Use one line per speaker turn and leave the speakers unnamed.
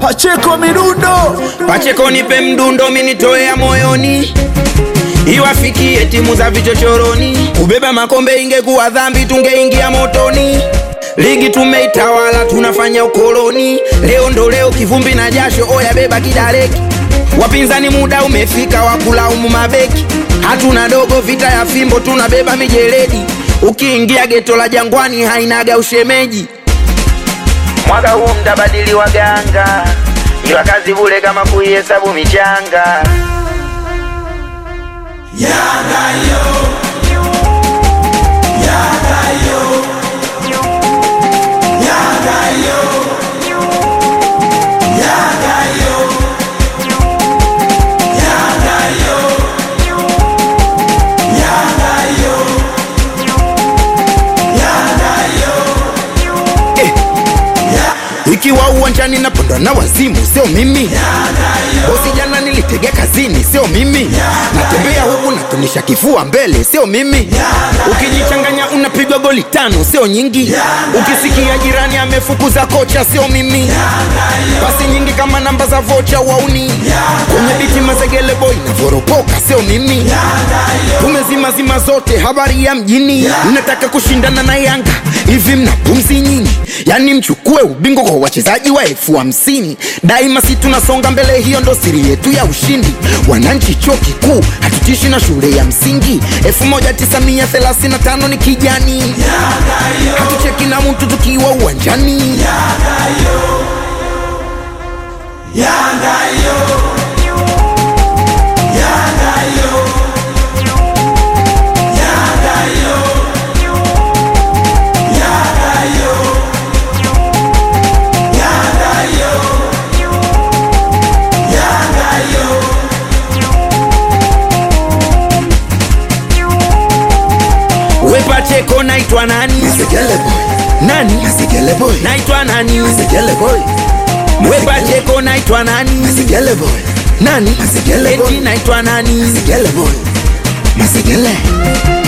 Pacheko Midundo,
Pacheko nipe mdundo minitoea moyoni iwafikie timu za vichochoroni. Kubeba makombe ingekuwa dhambi, tungeingia motoni. Ligi tumeitawala, tunafanya ukoloni. Leo ndo leo, kivumbi na jasho, oya beba kidaleki. Wapinzani muda umefika wa kulaumu mabeki. Hatuna dogo, vita ya fimbo, tunabeba mijeledi. Ukiingia geto la Jangwani hainaga ushemeji. Mwaka huu mtabadili waganga, ila kazi bure kama kuihesabu michanga. Ikiwa uwanjani napondwa na wazimu, sio mimi. Bosi jana nilitega kazini, sio mimi. Natembea huku natunisha kifua mbele, sio mimi. Ukijichanganya unapigwa goli tano, sio nyingi. Ukisikia jirani amefukuza kocha, sio mimi. Pasi nyingi kama namba za vocha wauni. Kwenye biti mazegele boy navoropoka, sio mimi. Tumezima zima zote, habari ya mjini. Nataka kushindana na Yanga, hivi mna pumzi nyinyi? Yani mchukue ubingwa kwa wachezaji wa elfu hamsini daima, si tunasonga mbele, hiyo ndo siri yetu ya ushindi. Wananchi chuo kikuu hatutishi na shule ya msingi. 1935 ni kijani, hatucheki na mtu tukiwa uwanjani. We Pacheko, naitwa nani?
Segele Boy,
Nani?
Segele Boy,
Naitwa nani?
Segele Boy,
We Pacheko, naitwa nani?
Segele Boy,
Nani?
Segele boy.
Eti naitwa nani?
Segele Boy, Masegele,